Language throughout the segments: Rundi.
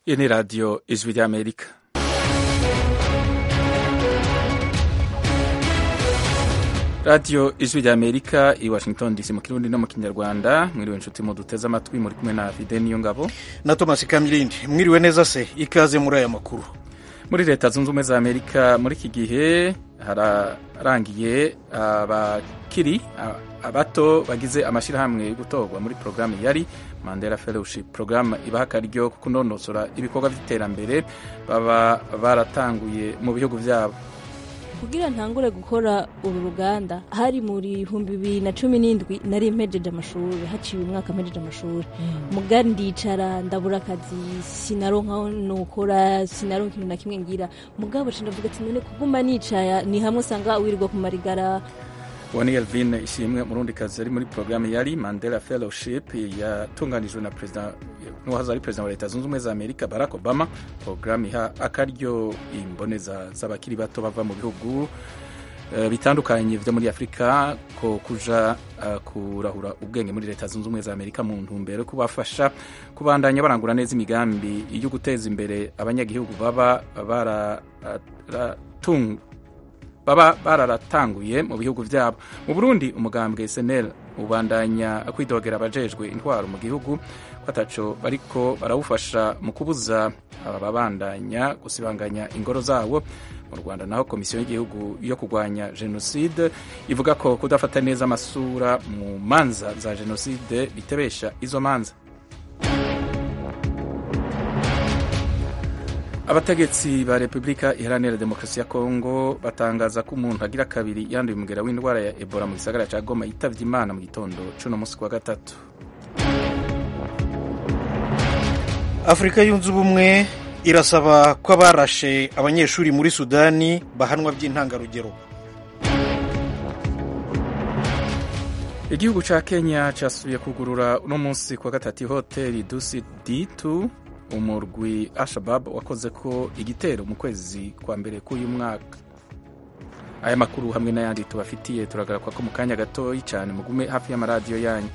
Iyi ni radiyo ijwi ry'amerika radiyo ijwi ry'amerika i washington dc mu kirundi no mu kinyarwanda mwiriwe inshuti mu duteze amatwi muri kumwe na fide niyo ngabo na thomas kamilindi mwiriwe neza se ikaze muri aya makuru muri leta zunze ubumwe za amerika muri iki gihe hararangiye abakiri abato bagize amashyirahamwe yo gutorwa muri porogaramu yari mandela fellowship porogaramu ibaha akaryo ko kunonosora ibikorwa by'iterambere baba baratanguye mu bihugu byabo kugira ntangure gukora uru ruganda hari muri bihumbi bibiri na cumi n'indwi nari mpejeje amashuri haciye umwaka mpejeje amashuri mugari ndicara ndabura akazi sinaronka nukora sinaronka ikintu na kimwe ngira mugabo ndavuga ati none kuguma nicaya ni hamwe usanga wirirwa ku marigara uwo ni Elvin ishimwe umurundi kazi ari muri porogaramu yari mandela fellowship yatunganijwe na perezida n'uwahoze ari perezida wa leta zunze ubumwe za amerika barack obama porogaramu iha akaryo imboneza z'abakiri bato bava mu bihugu bitandukanye byo muri afurika ko kuja kurahura ubwenge muri leta zunze ubumwe za amerika mu ntumbero yo kubafasha kubandanya barangura neza imigambi yo guteza imbere abanyagihugu baba baratunga baba bararatanguye mu bihugu byabo mu burundi umugambwe senel ubandanya kwidogera abajejwe intwaro mu gihugu ko ataco bariko barawufasha mu kubuza ababandanya gusibanganya ingoro zabo mu rwanda naho komisiyo y'igihugu yo kurwanya jenoside ivuga ko kudafata neza amasura mu manza za jenoside bitebesha izo manza abategetsi ba repubulika iharanira demokarasi ya kongo batangaza ko umuntu agira kabiri yanduye umugera w'indwara ya ebola mu gisagara cya goma yitavye imana mu gitondo c'uno musi kwa gatatu afurika yunze ubumwe irasaba ko abarashe abanyeshuri muri sudani bahanwa by'intangarugero igihugu ca kenya casubiye kugurura uno munsi kwa gatatu ihoteli dusi d2 umurwi Al-Shabab wakoze ko igitero mu kwezi kwa mbere k'uyu mwaka aya makuru hamwe n'ayandi tubafitiye turagaruka ko mu kanya gatoyi cyane mugume hafi y'amaradiyo yanyu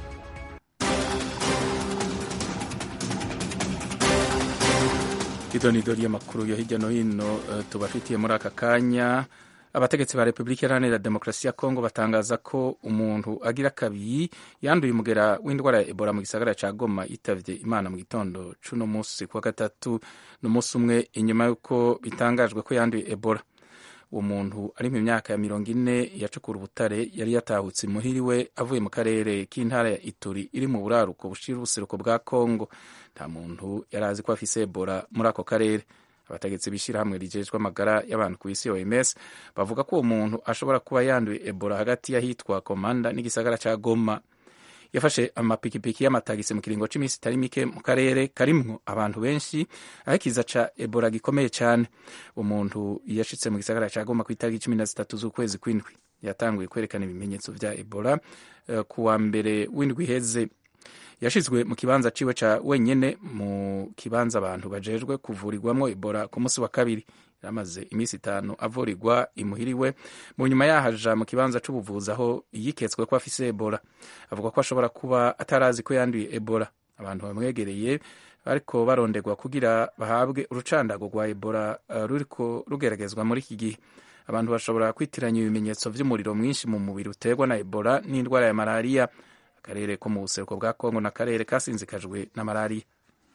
idonido ry'amakuru yo hirya no hino uh, tubafitiye muri aka kanya abategetsi ba repubulika iharanira demokarasi ya kongo batangaza ko umuntu agira kabiri yanduye umugera w'indwara ya ebola mu gisagara ca goma yitavye imana mu gitondo c'uno musi kuwa gatatu n'umunsi umwe inyuma y'uko bitangajwe ko yanduye ebola uwo muntu ari mu myaka ya mirongo ine yacukura ubutare yari yatahutse imuhiriwe avuye mu karere k'intara ya ituri iri mu buraruko bushira ubuseruko bwa kongo nta muntu yari azi ko afise ebola muri ako karere abategetsi b'ishyirahamwe rijejwe amagara y'abantu ku isi OMS bavuga ko uwo muntu ashobora kuba yanduye ebola hagati y'ahitwa komanda n'igisagara ca goma yafashe amapikipiki y'amatagisi mu kiringo c'iminsi itari mike mu karere karimwo abantu benshi aho ikiza ca ebola gikomeye cane umuntu yashitse mu gisagara ca goma ku itariki cumi na zitatu z'ukwezi kw'indwi yatanguye kwerekana ibimenyetso vya ebola uh, kuwa mbere w'indwi iheze yashizwe mu kibanza ciwe ca wenyene mu kibanza abantu bajejwe kuvurirwamwo ebola ku munsi wa kabiri yaramaze iminsi itanu avurirwa imuhiriwe mu nyuma yahaja mu kibanza c'ubuvuzi aho yiketswe ko afise ebola avuga ko ashobora kuba atarazi ko yanduye ebola abantu bamwegereye bariko baronderwa kugira bahabwe urucandago rwa ebola uh, ruriko rugeragezwa muri iki gihe abantu bashobora kwitiranya ibimenyetso vy'umuriro mwinshi mu mubiri uterwa na ebola n'indwara ya malariya akarere ko mu buseruko bwa kongo n'akarere kasinzikajwe na malariya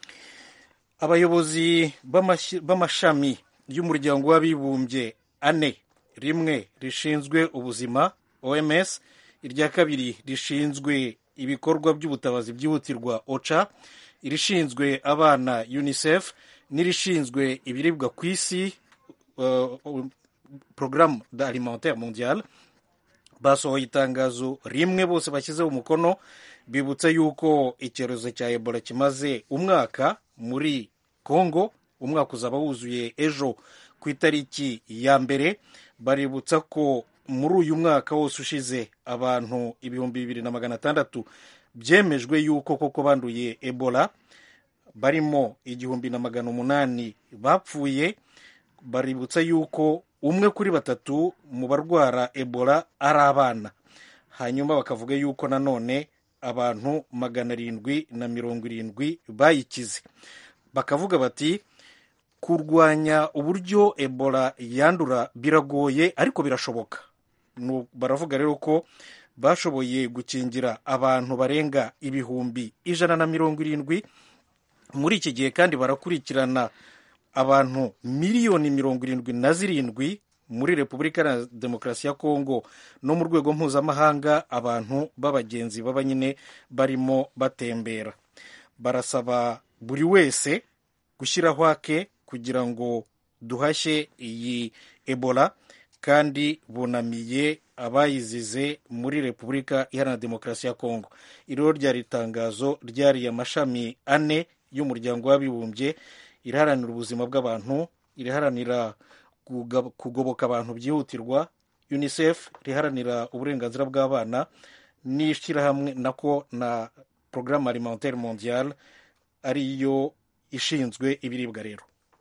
abayobozi b'amashami y'umuryango w'abibumbye ane rimwe rishinzwe ubuzima oms irya kabiri rishinzwe ibikorwa by'ubutabazi byihutirwa oca irishinzwe abana unicef n'irishinzwe ibiribwa ku isi uh, programme alimentaire mondiale basohoye itangazo rimwe bose bashyizeho umukono bibutsa yuko icyorezo cya ebola kimaze umwaka muri congo umwaka uzaba wuzuye ejo ku itariki ya mbere baributsa ko muri uyu mwaka wose ushize abantu ibihumbi bibiri na magana atandatu byemejwe yuko koko banduye ebola barimo igihumbi na magana umunani bapfuye baributsa yuko umwe kuri batatu mu barwara ebola ari abana hanyuma bakavuga yuko nanone abantu magana arindwi na mirongo irindwi bayikize bakavuga bati kurwanya uburyo ebola yandura biragoye ariko birashoboka baravuga rero ko bashoboye gukingira abantu barenga ibihumbi ijana na mirongo irindwi muri iki gihe kandi barakurikirana abantu miliyoni mirongo irindwi na zirindwi muri repubulika ya demokarasi ya kongo no mu rwego mpuzamahanga abantu b'abagenzi baba nyine barimo batembera barasaba buri wese gushyiraho ake kugira ngo duhashye iyi ebola kandi bunamiye abayizize muri repubulika iharanira demokarasi ya kongo iriho ryari itangazo ryariye amashami ane y'umuryango w'abibumbye iraharanira ubuzima bw'abantu iraharanira kugoboka abantu byihutirwa unicef riharanira uburenganzira bw'abana n'ishyirahamwe nako na porogaramu alimentaire mondiale ariyo ishinzwe ibiribwa rero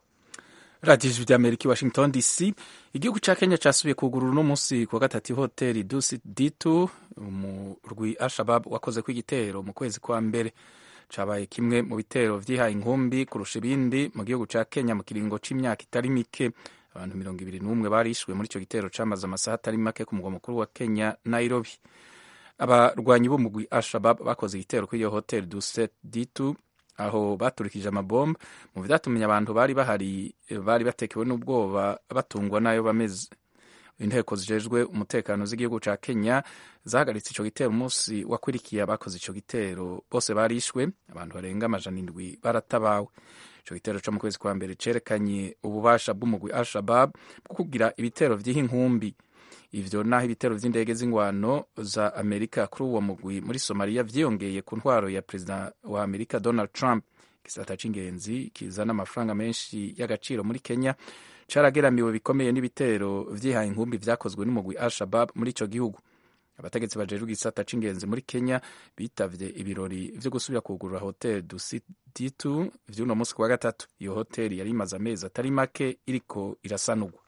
radiyo ijwi ry'amerika i washington dc igihugu cya kenya cyasubiye kugurura uno munsi ku wa gatatu hoteli dusi ditu umurwi ashabab wakoze ku igitero mu kwezi kwa mbere cabaye kimwe mu bitero vyihaye inkumbi kurusha ibindi mu gihugu ca kenya mu kiringo c'imyaka itari mike abantu mirongo ibiri n'umwe barishwe muri ico gitero camaze amasaha atari make ku mugwa mukuru wa kenya nairobi abarwanyi b'umugwi ashabab bakoze igitero kuri iyo hoteli duset ditu aho baturikije amabomba mu vyatumye abantu bari bahari bari batekewe n'ubwoba batungwa n'ayo bameze inteko zijejwe umutekano z'igihugu ca kenya zahagaritse ico gitero umunsi wakurikiye abakoze ico gitero bose barishwe abantu barenga amajana indwi baratabawe ico gitero co mu kwezi kwa mbere cerekanye ububasha bw'umugwi al-shabab bwo kugira ibitero vy'iha inkumbi ivyo naho ibitero vy'indege z'ingwano za amerika kuri uwo mugwi muri somaliya vyiyongeye ku ntwaro ya perezida wa amerika donald trump igisata c'ingenzi kizana amafaranga menshi y'agaciro muri kenya carageramiwe bikomeye n'ibitero vyihaye inkumbi vyakozwe n'umugwi al-shabab muri ico gihugu abategetsi bajejwe igisata c'ingenzi muri kenya bitavye ibirori vyo gusubira kugurura hotel dusiditu vy'uno munsi ku wa gatatu iyo hoteli yari imaze amezi atari make iriko irasanurwa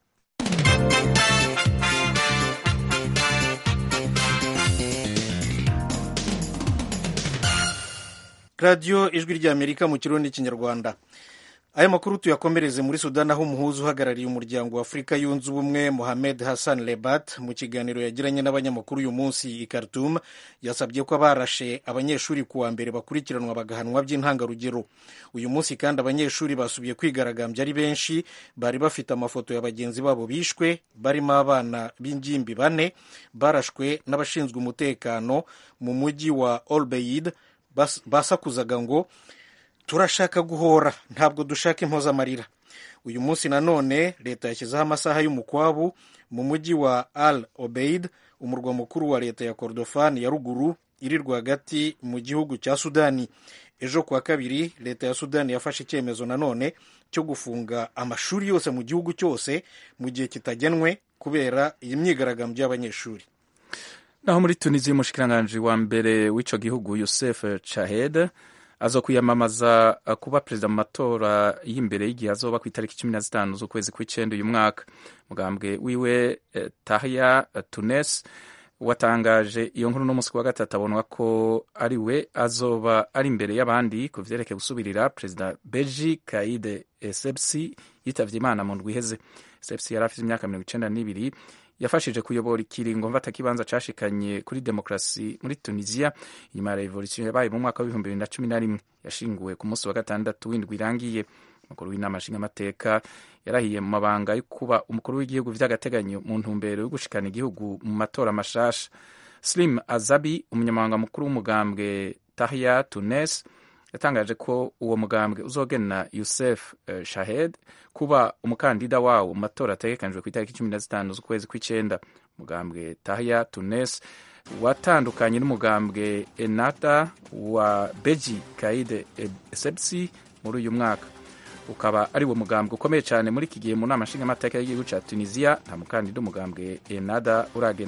radiyo ijwi ry'amerika mu kirundi n'ikinyarwanda aya makuru tuyakomereze muri sudani aho umuhuza uhagarariye umuryango wa afurika yunze ubumwe mohamed hassan lebat mu kiganiro yagiranye n'abanyamakuru uyu munsi i khartoum yasabye ko abarashe abanyeshuri ku wa mbere bakurikiranwa bagahanwa by'intangarugero uyu munsi kandi abanyeshuri basubiye kwigaragambya ari benshi bari bafite amafoto ya bagenzi babo bishwe barimo abana b'ingimbi bane barashwe n'abashinzwe umutekano mu mujyi wa olbeid basakuzaga ngo turashaka guhora ntabwo dushaka impozamarira uyu munsi nanone leta yashyizeho amasaha y'umukwabu mu mujyi wa al obeid umurwa mukuru wa leta ya kordofani ya ruguru iri rwagati mu gihugu cya sudani ejo kuwa kabiri leta ya sudani yafashe icyemezo nanone cyo gufunga amashuri yose mu gihugu cyose mu gihe kitagenwe kubera iyi myigaragambyo y'abanyeshuri naho muri tunisia umushikiranganji wa mbere w'ico gihugu yosef chahed azo kwiyamamaza kuba perezida mu matora y'imbere y'igihe azoba ku itariki cumi na zitanu z'ukwezi kw'icenda uyu mwaka mugambwe wiwe eh, tahya tunes watangaje iyo nkuru n'umunsi wa gatatu abonwa ko ari we azoba ari imbere y'abandi ku vyerekeye gusubirira perezida beji kaide esepsi yitavye imana mu ndwi iheze esepsi yari afite imyaka mirongo icenda n'ibiri yafashije kuyobora ikiringo mfatakibanza cashikanye kuri demokarasi muri tunisia inyuma ya revolution yabaye mu mwaka w'ibihumbi bibiri na cumi na rimwe yashinguwe ku munsi wa gatandatu w'indwi irangiye umukuru w'inama nshingamateka yarahiye mu mabanga yo kuba umukuru w'igihugu vy'agateganyo mu ntumbero yo gushikana igihugu mu matora mashasha slim azabi umunyamabanga mukuru w'umugambwe tahya tunes yatangaje ko uwo mugambwe uzogena Youssef uh, Shahed kuba umukandida wawo mu matora ategekanijwe ku itariki cumi na zitanu z'ukwezi kw'icenda umugambwe Tahya Tunes watandukanye n'umugambwe Ennahda wa Beji Kaide Essebsi muri uyu mwaka ukaba ari wo mugambwe ukomeye cyane muri iki gihe mu nama nshingamateka y'igihugu ca Tunisia nta mukandida umugambwe Ennahda uragena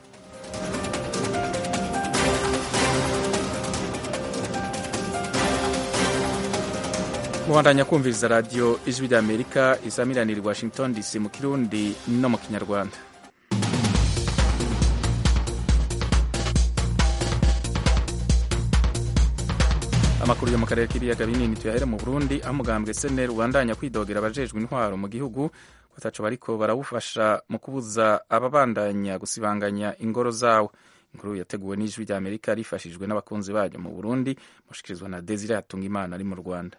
mubandanya kumviriza radiyo ijwi ry'amerika isamiranira i washington dc mu kirundi no mu kinyarwanda amakuru yo mu karere k'ibiyaga binini tuyahere mu burundi aho umugambwe seneri ubandanya kwidogera abajejwe intwaro mu gihugu bataco bariko barawufasha mu kubuza ababandanya gusibanganya ingoro zawo inkuru yateguwe n'ijwi rya amerika rifashijwe n'abakunzi bayo mu burundi mushikirizwa na desire hatunga imana ari mu rwanda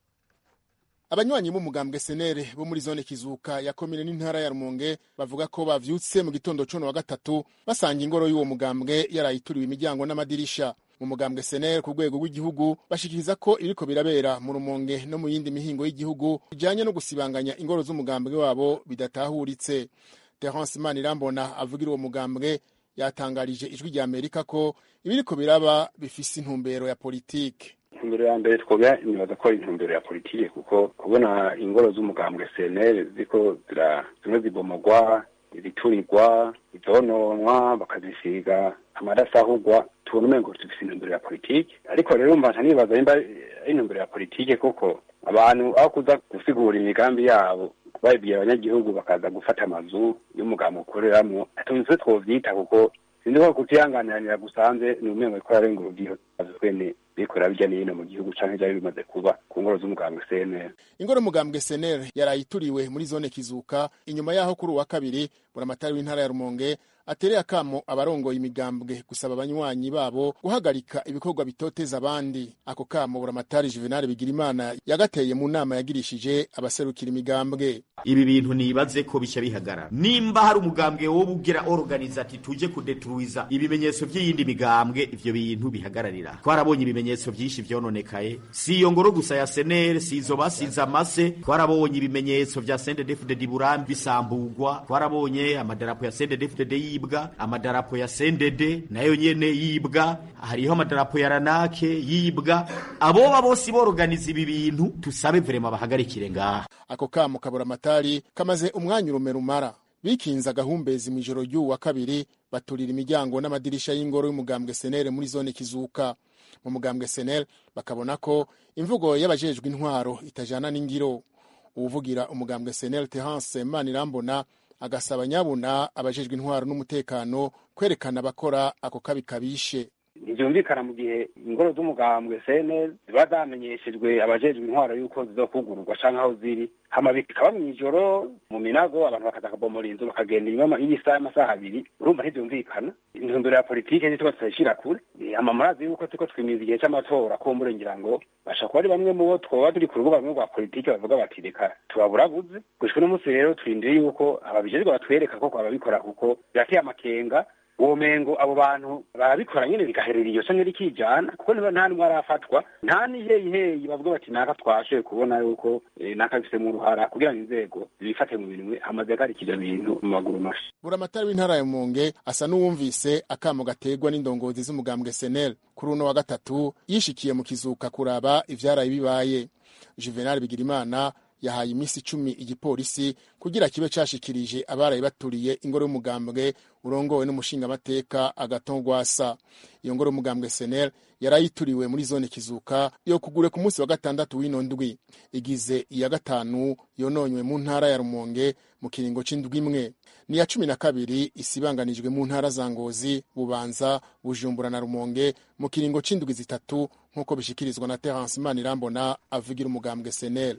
abanywanyi b'umugambwe senere bo muri zone kizuka ya komine n'intara ya rumonge bavuga ko bavyutse mu gitondo cuno wa gatatu basanga ingoro y'uwo mugambwe yarayituriwe imiryango n'amadirisha mu mugambwe senere ku rwego rw'igihugu bashikiriza ko iriko birabera mu rumonge no mu yindi mihingo y'igihugu bijanye no gusibanganya ingoro z'umugambwe wabo bidatahuritse terence manirambona avugira uwo mugambwe yatangarije ijwi rya amerika ko ibiriko biraba bifise intumbero ya politike intumbero ya mbere twobya nibaza ko ari intumbero ya politike kuko kubona ingoro z'umugambwe CNL ziko zira zimwe zibomogwa iziturirwa izononwa bakazisiga amadasahugwa tubona umengo dufise intumbero ya politike ariko rero mbasha nibaza nimba ari intumbero ya politike kuko abantu aho kuza gusigura imigambi yabo babibwiye abanyagihugu bakaza gufata amazu y'umugambi ukoreramwo atunze twovyita kuko sinzi ko kutihanganiranira gusanze ni umengo ko ararenga urugero twene bikora bijya n'ino mu gihugu canke vyari bimaze kuba ku ngoro z'umugambwe CNL ingoro y'umugambwe senere yarayituriwe muri zone kizuka inyuma yaho kuri uwa kabiri buramatari w'intara ya rumonge atereye akamo abarongoye imigambwe gusaba abanywanyi babo guhagarika ibikorwa bitoteza abandi ako kamo buramatari juvenal bigirimana yagateye mu nama yagirishije abaserukira imigambwe ibi bintu nibaze ko bica bihagarara nimba hari umugambwe wo bugira organize ati tuje kudetruiza ibimenyetso by'iyindi migambwe ivyo bintu bihagararira twarabonye ibimenyetso vyinshi vyononekaye si iyo ngoro gusa ya senere si izo basize amase twarabonye ibimenyetso vya sendedefudedi burambi bisambugwa twarabonye amadarapo ya sendedefudedi yibwa amadarapo ya sendede nayo nyene yibwa hariho amadarapo ya ranake yibwa aboba bose borganiza ibi bintu tusabe vrema bahagarikire ngaha ako kamo kabura amatari kamaze umwanya urume rumara bikinze agahumbezi mu ijoro ry'uwu wa kabiri baturira imiryango n'amadirisha y'ingoro y'umugambwe senere muri zone kizuka mu mugambwe senere bakabona ko imvugo y'abajejwe intwaro itajana n'ingiro uwuvugira umugambwe senere terence manirambona agasaba nyabuna abajejwe intwaro n'umutekano kwerekana abakora ako kabi kabishe ntibyumvikana mu gihe ingoro z'umugambwe CNL ziba zamenyeshejwe abajejwe intwaro y'uko zizokugururwa canke aho ziri hama bikaba mw'ijoro mu minago abantu bakaza kabomora inzu bakagenda inyuma y'isaha y'amasaha abiri urumva ntivyumvikana intumbero ya politike ntituba tutayishira kure hama murazi yuko turiko twimiza igihe c'amatora kumbure ngira ngo basha kuba ari bamwe mu bo twoba turi ku rubuga rumwe rwa politike bavuga bati reka tubaburabuze gushika uno munsi rero turindiriye yuko ababijejwe batwereka koko ababikora kuko birateye amakenga uwo mengo abo bantu barabikora nyene bigaherera iyo canke rikijana kuko niba nta numwe arafatwa nta niheyiheyi bavuga bati naka twashoboye kubona yuko naka bifisemo uruhara kugira ngo inzego zibifate mu bintu hamaze agarikije bintu mu maguru mashi buramatari w'intara ya Rumonge asa n'uwumvise akamo gategwa n'indongozi z'umugambwe senel kuri uno wa gatatu yishikiye mu kizuka kuraba ivyaraye bibaye juvenal bigirimana yahaye iminsi icumi igipolisi kugira kibe cashikirije abaraye baturiye ingoro y'umugambwe urongowe n'umushingamateka agatongwasa iyo ngoro y'umugambwe senel yarayituriwe muri zone kizuka yo kugure ku munsi wa gatandatu w'ino ndwi igize iya gatanu yononywe mu ntara ya rumonge mu kiringo c'indwi imwe ni iya cumi na kabiri isibanganijwe mu ntara za ngozi bubanza bujumbura na rumonge mu kiringo c'indwi zitatu nk'uko bishikirizwa na terence manirambona avugira umugambwe senel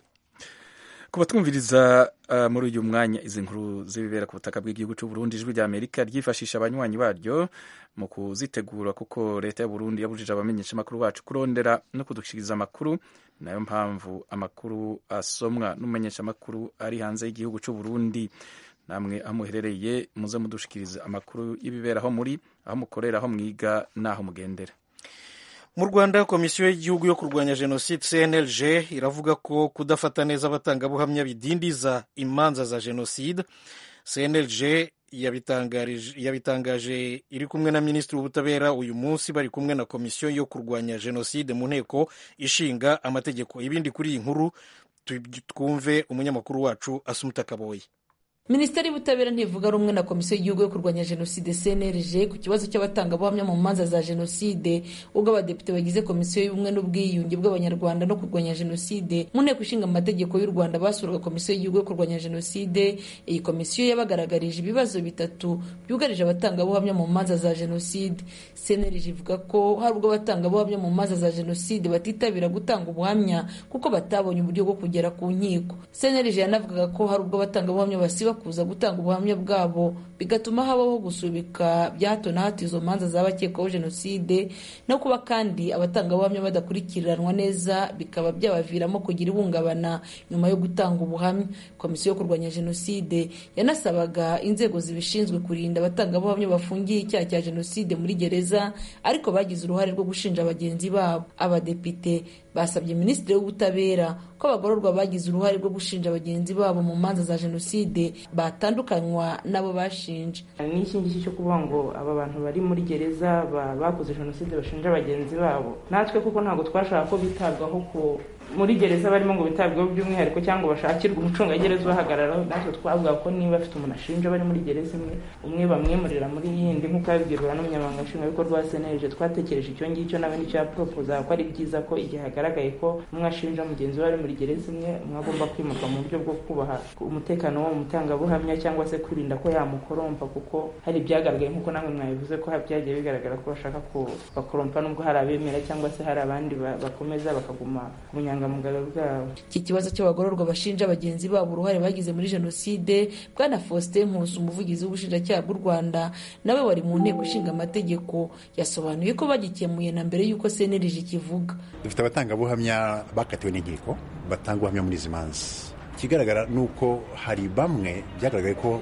kuba twumviriza uh, muri uyu mwanya izi nkuru z'ibibera ku butaka bw'igihugu cy'u Burundi ijwi rya Amerika ryifashisha abanywanyi baryo mu kuzitegura kuko leta y'u Burundi yabujije abamenyesha amakuru bacu kurondera no kudushikiriza amakuru nayo mpamvu amakuru asomwa n'umumenyesha amakuru ari hanze y'igihugu cy'u Burundi namwe aho muherereye muze mudushikiriza amakuru y'ibibera aho muri aho mukorera aho mwiga n'aho mugendera mu rwanda komisiyo y'igihugu yo kurwanya jenoside cnlg iravuga ko kudafata neza abatangabuhamya bidindiza imanza za jenoside cnlg yabitangaje iri kumwe na minisitiri w'ubutabera uyu munsi bari kumwe na komisiyo yo kurwanya jenoside mu nteko ishinga amategeko ibindi kuri iyi nkuru twumve umunyamakuru wacu asumuta kaboye minisiteri y'ubutabera ntivuga rumwe na komisiyo y'igihugu yo kurwanya jenoside cnlg ku kibazo cy'abatangabuhamya mu manza za jenoside ubwo abadepite bagize komisiyo y'ubumwe n'ubwiyunge bw'abanyarwanda no kurwanya jenoside mu nteko ishinga amategeko y'u rwanda basuraga komisiyo y'igihugu yo kurwanya jenoside iyi komisiyo yabagaragarije ibibazo bitatu byugarije abatangabuhamya mu manza za jenoside cnlg ivuga ko hari ubwo abatangabuhamya mu manza za jenoside batitabira gutanga ubuhamya kuko batabonye uburyo bwo kugera ku nkiko cnlg yanavugaga ko hari ubwo abatangabuhamya basiba kuza gutanga ubuhamya bwabo bigatuma habaho gusubika bya hato na hato izo manza z'abakekwaho jenoside no kuba kandi abatangabuhamya badakurikiranwa neza bikaba byabaviramo kugira ihungabana nyuma yo gutanga ubuhamya komisiyo yo kurwanya jenoside yanasabaga inzego zibishinzwe kurinda abatangabuhamya bafungiye icyaha cya jenoside muri gereza ariko bagize uruhare rwo gushinja bagenzi babo abadepite basabye minisitiri w'ubutabera ko abagororwa bagize uruhare rwo gushinja bagenzi babo mu manza za jenoside batandukanywa n'abo bashinja n'iki ngiki cyo kuvuga ngo aba bantu bari muri gereza bakoze jenoside bashinja bagenzi babo natwe kuko ntabwo twashaka ko bitabwaho ku muri gereza barimo ngo bitabweho by'umwihariko cyangwa bashakirwe umucungagereza ubahagararaho natwe twavuga ko niba afite umuntu ashinja bari muri gereza imwe umwe bamwimurira muri yindi nk'uko yabibwirwa n'umunyamabanga nshingwabikorwa wa seneje twatekereje icyo ngicyo nawe nicyo yaporopoza ko ari byiza ko igihe hagaragaye ko umwe ashinja mugenzi we ari muri gereza imwe umwe agomba kwimurwa mu buryo bwo kubaha umutekano wo mu mutangabuhamya cyangwa se kwirinda ko yamukorompa kuko hari ibyagaragaye nk'uko namwe mwabivuze ko byagiye bigaragara ko bashaka kubakorompa nubwo hari abemera cyangwa se hari abandi bakomeza bakaguma ku bunyangamugayo bwabo iki kibazo cy'abagororwa bashinja bagenzi babo uruhare bagize muri jenoside bwana faustin nkusi umuvugizi w'ubushinjacyaha bw'u rwanda nawe wari mu nteko ishinga amategeko yasobanuye ko bagikemuye na mbere y'uko cnlg kivuga dufite abatangabuhamya bakatiwe n'inkiko batanga ubuhamya muri izi manza ikigaragara ni uko hari bamwe byagaragaye ko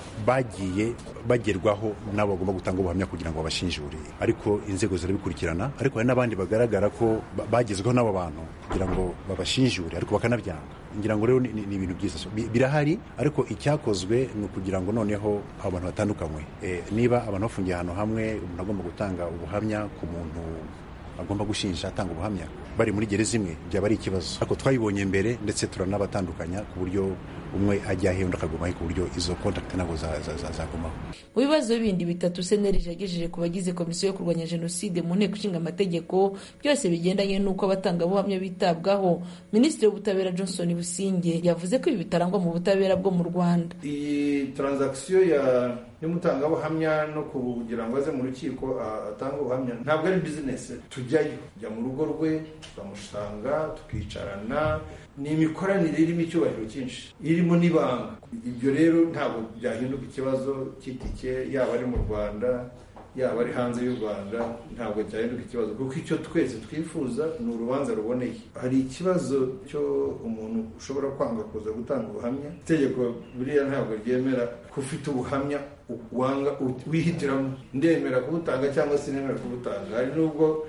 bagiye bagerwaho n'abo bagomba gutanga ubuhamya kugira ngo babashinjure ariko inzego zirabikurikirana ariko hari n'abandi bagaragara ko bagezweho n'abo bantu kugira ngo babashinjure ariko bakanabyanga ngira ngo rero ni ibintu byiza birahari ariko icyakozwe ni ukugira ngo noneho abantu batandukanywe niba abantu bafungiye ahantu hamwe umuntu agomba gutanga ubuhamya ku muntu agomba gushinja atanga ubuhamya bari muri gereza imwe byaba ari ikibazo ariko twayibonye mbere ndetse turanabatandukanya ku buryo umwe ajya he undi akagumaho ku buryo izo kontakiti ntabwo zagumaho mu bibazo bindi bitatu senerije yagejeje ku bagize komisiyo yo kurwanya jenoside mu nteko ishinga amategeko byose bigendanye n'uko abatangabuhamya bitabwaho minisitiri w'ubutabera johnson businge yavuze ko ibi bitarangwa mu butabera bwo mu rwanda iyi taranzakisiyo y'umutangabuhamya no kugira ngo aze mu rukiko atange ubuhamya ntabwo ari bizinesi tujyayo tujya mu rugo rwe tukamusanga tukicarana ni imikoranire irimo icyubahiro cyinshi irimo n'ibanga ibyo rero ntabwo byahinduka ikibazo cy'itike yaba ari mu rwanda yaba ari hanze y'u rwanda ntabwo cyahinduka ikibazo kuko icyo twese twifuza ni urubanza ruboneye hari ikibazo cyo umuntu ushobora kwanga kuza gutanga ubuhamya itegeko buriya ntabwo ryemera ko ufite ubuhamya wanga wihitiramo ndemera kubutanga cyangwa se nemera kubutanga hari n'ubwo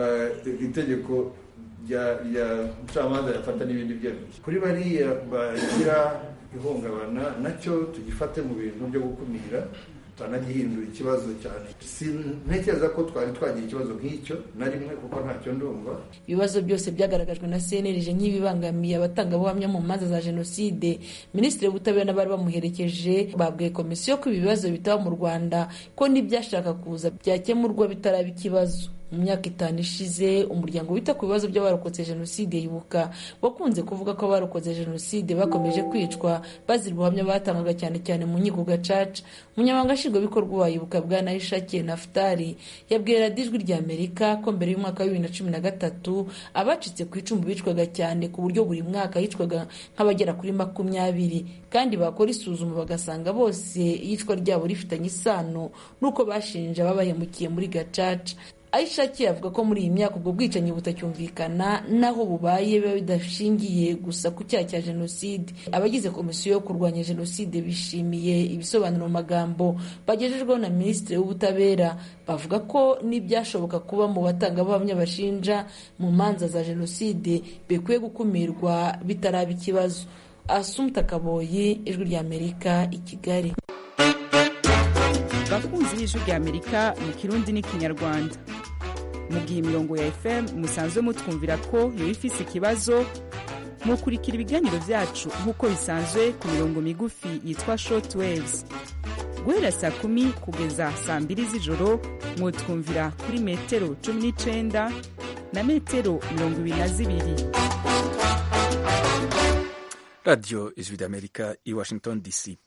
itegeko rya mucamanza yafata n'ibindi byemezo kuri bariya bagira ihungabana nacyo tugifate mu bintu byo gukumira tutanagihindura ikibazo cyane ntekereza ko twari twagira ikibazo nk'icyo na rimwe kuko ntacyo ndumva ibibazo byose byagaragajwe na cnlg nk'ibibangamiye abatangabuhamya mu manza za jenoside minisitiri w'ubutabera n'abari bamuherekeje babwiye komisiyo ko ibi bibazo bitaba mu rwanda ko n'ibyashaka kuza byakemurwa bitaraba ikibazo mu myaka itanu ishize umuryango wita ku bibazo by'abarokotse jenoside yibuka wakunze kuvuga ko abarokotse jenoside bakomeje kwicwa bazira ubuhamya batangaga cyane cyane mu nkiko gacaca umunyamabanga nshingwabikorwa wa yibuka bwa nayishakiye nafutari yabwiye radiyo ijwi rya amerika ko mbere y'umwaka wa bibiri na cumi na gatatu abacitse ku icumu bicwaga cyane ku buryo buri mwaka hicwaga nk'abagera kuri makumyabiri kandi bakora isuzuma bagasanga bose iyicwa ryabo rifitanye isano n'uko bashinja babahemukiye muri gacaca ayishakiye avuga ko muri iyi myaka ubwo bwicanyi butacyumvikana naho bubaye biba bidashingiye gusa ku cyaha cya jenoside abagize komisiyo yo kurwanya jenoside bishimiye ibisobanuro mu magambo bagejejweho na minisitiri w'ubutabera bavuga ko n'ibyashoboka kuba mu batangabuhamya bashinja mu manza za jenoside bikwiye gukumirwa bitaraba ikibazo asumta kaboyi ijwi rya amerika i kigali bakunzi b'ijwi rya amerika mu kirundi n'ikinyarwanda mu gihe imirongo ya fm musanzwe mutwumvira ko yoba ifise ikibazo mukurikira ibiganiro vyacu nk'uko bisanzwe ku mirongo migufi yitwa short waves guhera saa kumi kugeza saa mbiri z'ijoro mwotwumvira kuri metero cumi n'icenda na metero mirongo ibiri na zibiri radiyo ijwi ry'amerika i washington dc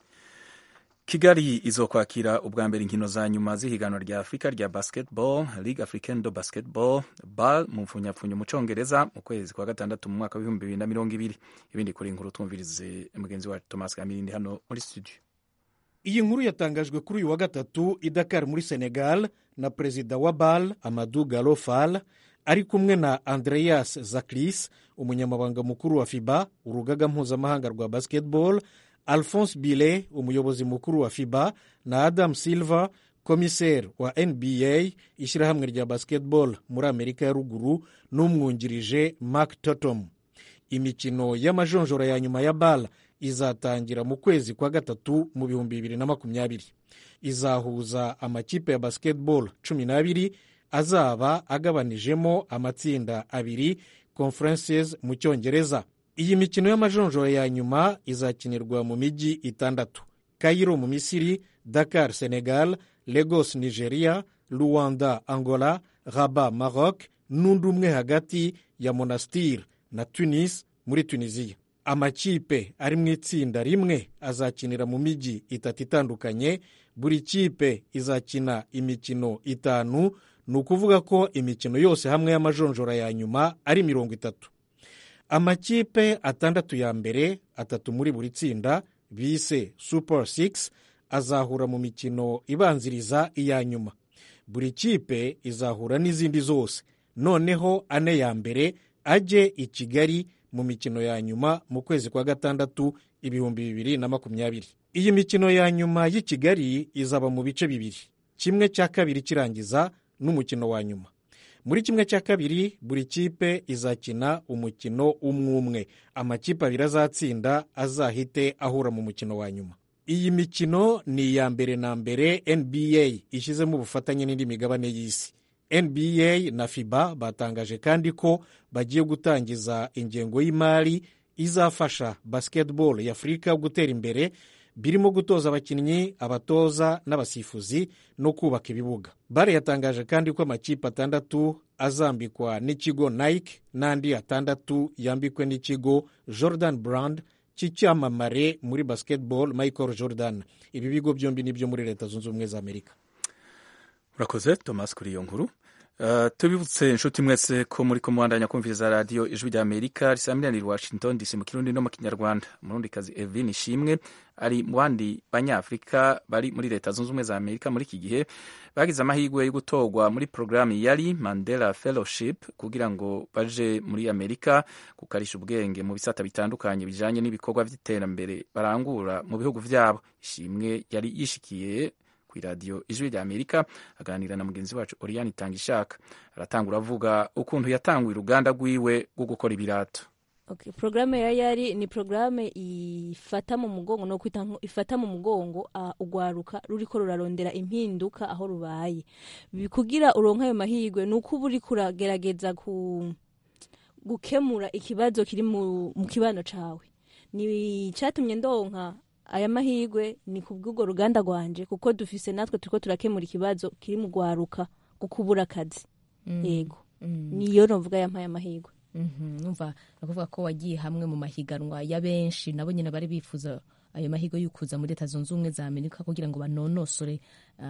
kigali izokwakira ubwa mbere inkino za nyuma z'ihiganwa rya afurika rya basketball ligue africaine de basketball bal mu mfunyapfunyo mu congereza mu kwezi kwa gatandatu mu mwaka w'ibihumbi bibiri na mirongo ibiri ibindi kuri inkuru twumvirize mugenzi wacu thomas kamirindi hano muri studio iyi nkuru yatangajwe kuri uyu wa gatatu i dakar muri senegal na perezida wa bal amadu galo fall ari kumwe na andreas zaklis umunyamabanga mukuru wa fiba urugaga mpuzamahanga rwa basketball alphonse bile umuyobozi mukuru wa fiba na adam silver komiseri wa nba ishyirahamwe rya basketball muri amerika ya ruguru n'umwungirije mark totom imikino y'amajonjora ya nyuma ya bal izatangira mu kwezi kwa gatatu mu bihumbi bibiri na makumyabiri izahuza amakipe ya basketball cumi n'abiri azaba agabanijemo amatsinda abiri conferences mu cyongereza iyi mikino y'amajonjora ya nyuma izakinirwa mu mijyi itandatu kayiro mu misiri dakar senegal lagos nigeria luwanda angola raba maroc n'undi umwe hagati ya monastir na tunis muri tunisiya amakipe ari mu itsinda rimwe azakinira mu mijyi itatu itandukanye buri kipe izakina imikino itanu ni ukuvuga ko imikino yose hamwe y'amajonjora ya nyuma ari mirongo itatu amakipe atandatu ya mbere atatu muri buri tsinda bise super 6 azahura mu mikino ibanziriza iya nyuma buri kipe izahura n'izindi zose noneho ane ya mbere ajye i kigali mu mikino ya nyuma mu kwezi kwa gatandatu ibihumbi bibiri na makumyabiri iyi mikino ya nyuma y'i kigali izaba mu bice bibiri kimwe cya kabiri kirangiza n'umukino wa nyuma muri kimwe cya kabiri buri kipe izakina umukino umwe umwe amakipe abiri azatsinda azahite ahura mu mukino wa nyuma iyi mikino ni iya mbere na mbere nba ishyizemo ubufatanye n'indi migabane y'isi nba na fiba batangaje kandi ko bagiye gutangiza ingengo y'imari izafasha basketball ya afurika gutera imbere birimo gutoza abakinnyi abatoza n'abasifuzi no kubaka ibibuga bare yatangaje kandi ko amakipe atandatu azambikwa n'ikigo nike n'andi atandatu yambikwe n'ikigo jordan brand cy'icyamamare muri basketball michael jordan ibi bigo byombi ni byo muri leta zunze ubumwe za amerika urakoze thomas kuri iyo nkuru Uh, tubibutse inshuti mwese ko muri ko muhandanya kumviriza radiyo ijwi rya amerika risamiraniye washington dc mu kirundi no mu kinyarwanda umurundikazi evin ishimwe ari mu bandi banyafurika bari muri leta zunze ubumwe za amerika muri iki gihe bagize amahirwe yo gutorwa muri porogaramu yari mandela fellowship kugira ngo baje muri amerika gukarisha ubwenge mu bisata bitandukanye bijanye n'ibikorwa by'iterambere barangura mu bihugu vyabo ishimwe yari yishikiye ku iradiyo ijwi rya amerika aganira na mugenzi wacu oriyani itangishaka aratangura avuga ukuntu yatanguye uruganda rwiwe rwo gukora ibirato okay. porogaramu ya yari ni porogaramu ifata mu mugongo no kwita ifata mu mugongo uh, ugwaruka ruriko rurarondera impinduka aho rubaye kugira uronka ayo mahirwe ni uko uba uriko uragerageza ku gukemura ikibazo kiri mu, mu kibano cawe ni cyatumye ndonka aya mahirwe ni ku bw'urwo ruganda rwanje kuko dufise natwe turiko turakemura ikibazo kiri mu gwaruka kuko ubura akazi yego niyo novuga yampaye amahirwe numva nakuvuga ko wagiye hamwe mu mahiganwa ya benshi nabo nyine bari bifuza ayo mahirwe y'ukuza muri leta zunze ubumwe za amerika kugira ngo banonosore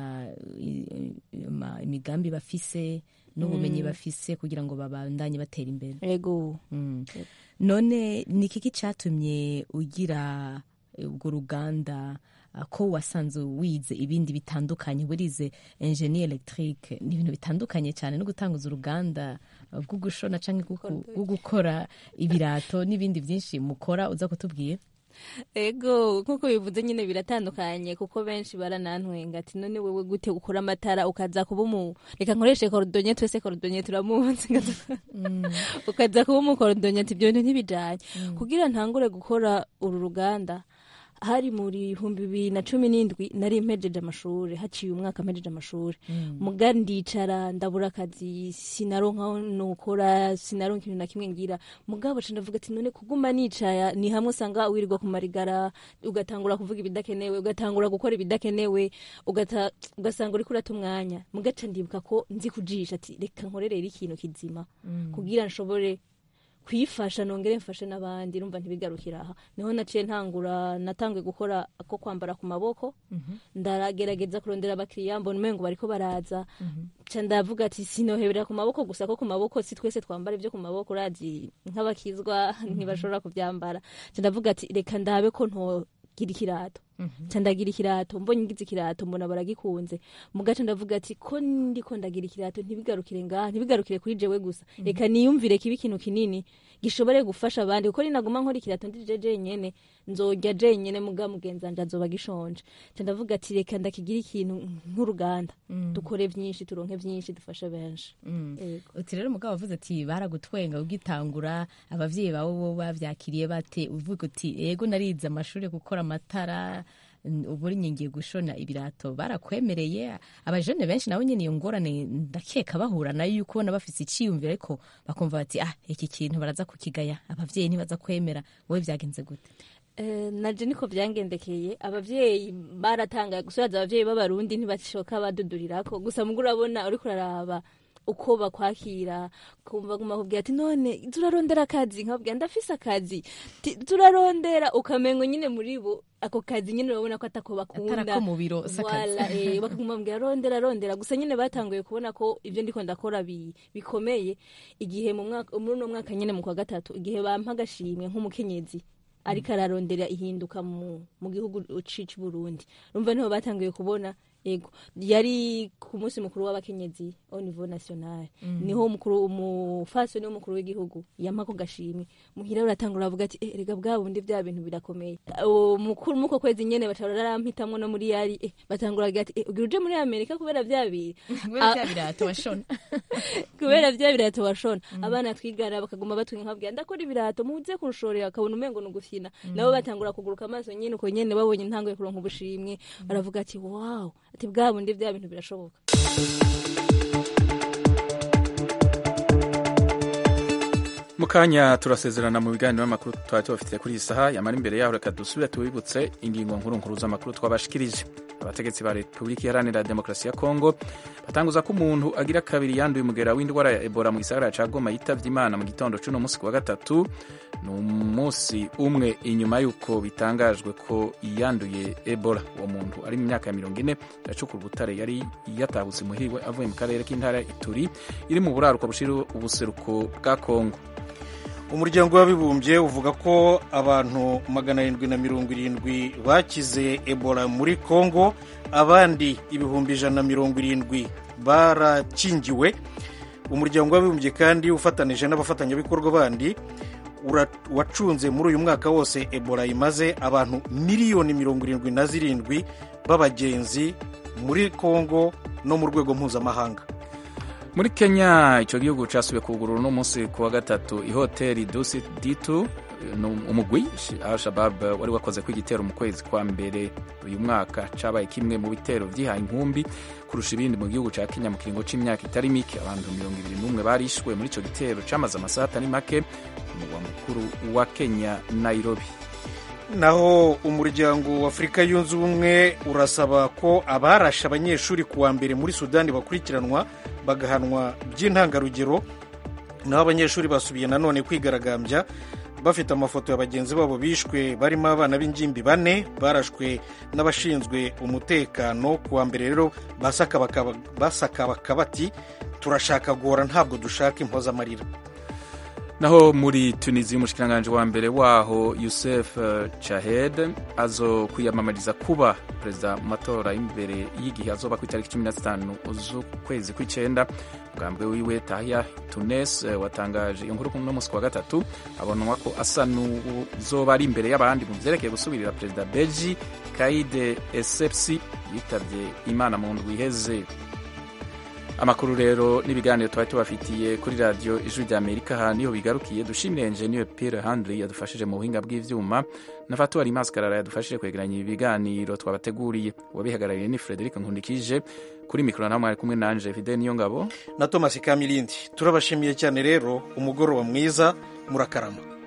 imigambi bafise n'ubumenyi bafise kugira ngo babandanye batera imbere yego none ni ikiki cyatumye ugira urwo ruganda ko wasanze wize ibindi bitandukanye warize enjeni elegitike ni ibintu bitandukanye cyane no gutanguza uruganda rwo gushona cyangwa rwo gukora ibirato n'ibindi byinshi mukora uza kutubwira ego nk'uko bivuze nyine biratandukanye kuko benshi baranantwenga ati none wewe gute ukora amatara ukaza kuba umu reka nkoreshe korodonye twese korodonye turamuzi ukaza kuba umukorodonye ati ibyo bintu ntibijanye kugira ntangure gukora uru ruganda hari muri bihumbi bibiri na cumi n'indwi nari mpejeje amashuri haciye umwaka mpejeje amashuri muga ndicara ndabura akazi sinaronka nukora sinaronka ikintu na kimwe ngira mugabo ca ndavuga ati none kuguma nicaya ni hamwe usanga wirirwa kumarigara ugatangura kuvuga ibidakenewe ugatangura gukora ibidakenewe ugata- ugasanga uriko urata umwanya mugaca ndibuka ko nzi kujisha ati reka nkorerere ikintu kizima kugira nshobore kwifasha nongere mfashe n'abandi rumva ntibigarukira aha niho naciye ntangura natanguye gukora ako kwambara ku maboko ndaragerageza kurondera abakiriya mbona umengo bariko baraza ca ndavuga ati sinohebera ku maboko gusa ko ku maboko si twese twambara ibyo ku maboko urazi nk'abakizwa ntibashobora kubyambara ca ndavuga ati reka ndabe ko ntogira ikirato ca ndagira ikirato mbonye ngize ikirato mbona baragikunze mugaca ndavuga ati ko ndiko ndagira ikirato ntibigarukire ngaha ntibigarukire kuri jewe gusa reka niyumvire kiba ikintu kinini gishobore gufasha abandi kuko ninaguma nkora ikirato ndije jenyene nzorya jenyene muga mugenzi wanje azoba gishonje ca ndavuga ati reka ndakigira ikintu nk'uruganda dukore vyinshi turonke vyinshi dufashe benshi Yego. uti rero umugabo wavuze ati baragutwenga ugitangura abavyeyi bawe bo bavyakiriye bate uvuga uti yego narize amashuri yo gukora amatara n- ubu uri ngiye gushona ibirato barakwemereye abajene benshi nabo nyene iyo ngorane ndakeka bahura nayo yuko ubona bafise iciyumviro ariko bakumva bati ah iki kintu baraza kukigaya abavyeyi ntibaza kwemera wowe vyagenze gute Eh, naje niko vyangendekeye abavyeyi baratangaye gusubiza abavyeyi b'abarundi ntibashoka badudurirako gusa mugo urabona uriko uraraba uko bakwakira kumva guma kubwira ati none turarondera akazi nkababwira ndafise akazi Ti- turarondera ukamengo nyine muri bo ako kazi nyine urabona ko atako bakunda Atari ako mu biro, si akazi. Voilà, eh, bakaguma bambwira rondera rondera gusa nyine batanguye kubona ko ibyo ndiko ndakora bi- bikomeye igihe mu mwaka muri uno mwaka nyine mu kwa gatatu igihe bampa agashimwe nk'umukenyezi ariko ararondera ihinduka mu, mu gihugu cici Burundi rumva niho batanguye kubona ego yari ku munsi mukuru w'abakenyezi au niveau national niho umukuru umufasoni w'umukuru w'igihugu yampa ako gashimwe muhira uratangura avuga ati eh, rega bwa bundi bya bintu birakomeye uwo mukuru muko kwezi nyene bacara rarampitamwo no muri yari eh, batangura bagira ati eh, ugira uje muri amerika kubera bya biri kubera vya birato washona kubera bya birato washona abana twigana bakaguma batwinka nkabwira ndakora ibirato muze kunshorera akabona umengo ni ugukina nabo batangura kuguruka amaso nyine uko nyene babonye ntanguye kuronka ubushimwe baravuga ati wow ati bwa bundi bya bintu birashoboka mu kanya turasezerana mu biganiro n'amakuru twari tubafitiye kuri iyi saha yamara imbere yaho reka dusubire tubibutse ingingo nkuru nkuru z'amakuru twabashikirije abategetsi ba repubulika iharanira demokarasi ya kongo batanguza ko umuntu agira kabiri yanduye umugera w'indwara ya ebola mu gisagara ca goma yitavye imana mu gitondo c'uno musi kuwa gatatu ni umunsi umwe inyuma y'uko bitangajwe ko yanduye ebola uwo muntu ari mu myaka ya mirongo ine yacukura ubutare yari yatahutse muhirwe avuye mu karere k'intara ya ituri iri mu buraruko bushira ubuseruko bwa kongo umuryango w'abibumbye uvuga ko abantu magana arindwi na mirongo irindwi bakize ebola muri congo abandi ibihumbi ijana na mirongo irindwi barakingiwe umuryango w'abibumbye kandi ufatanije n'abafatanyabikorwa bandi ura- wacunze muri uyu mwaka wose ebola imaze abantu miliyoni mirongo irindwi na zirindwi b'abagenzi muri congo no mu rwego mpuzamahanga muri kenya icyo gihugu cyasubiye kugurura uno munsi ku wa gatatu ihoteli dusi ditu ni umugwi al-shabab wari wakoze ko igitero mu kwezi kwa mbere uyu mwaka cyabaye kimwe mu bitero byihaye inkumbi kurusha ibindi mu gihugu cya kenya mu kiringo cy'imyaka itari mike abantu mirongo ibiri n'umwe barishwe muri icyo gitero cyamaze amasaha atari make ku murwa mukuru wa kenya nairobi naho umuryango w'afurika yunze ubumwe urasaba ko abarashe abanyeshuri ku wa mbere muri sudani bakurikiranwa bagahanwa by'intangarugero naho abanyeshuri basubiye nanone kwigaragambya bafite amafoto ya bagenzi babo bishwe barimo abana b'ingimbi bane barashwe n'abashinzwe umutekano ku wa mbere rero basakabaka bati turashaka gora ntabwo dushaka impozamarira naho muri tunisi umushikiranganji wa mbere waho yusef chahed azo kwiyamamariza kuba perezida mu matora y'imbere y'igihe azoba ku itariki cumi na zitanu z'ukwezi kw'icyenda ubwambwe wiwe tahya tunes watangaje iyo nkuru no munsi wa gatatu abonwa ko asa n'uzoba ari imbere y'abandi mu byerekeye gusubirira perezida beji kaide esepsi yitabye imana mu ndwi iheze amakuru rero n'ibiganiro twari tubafitiye kuri radiyo ijwi rya amerika aha niho bigarukiye dushimire enjeniyeri pire handiri yadufashije mu buhinga bw'ibyuma na fatuwari maskarara yadufashije kwegeranya ibi biganiro twabateguriye uwabihagarariye ni frederic nkundikije kuri mikoro nawe mwari kumwe nanje fide niyo ngabo na thomas kamilindi turabashimiye cyane rero umugoroba mwiza murakarama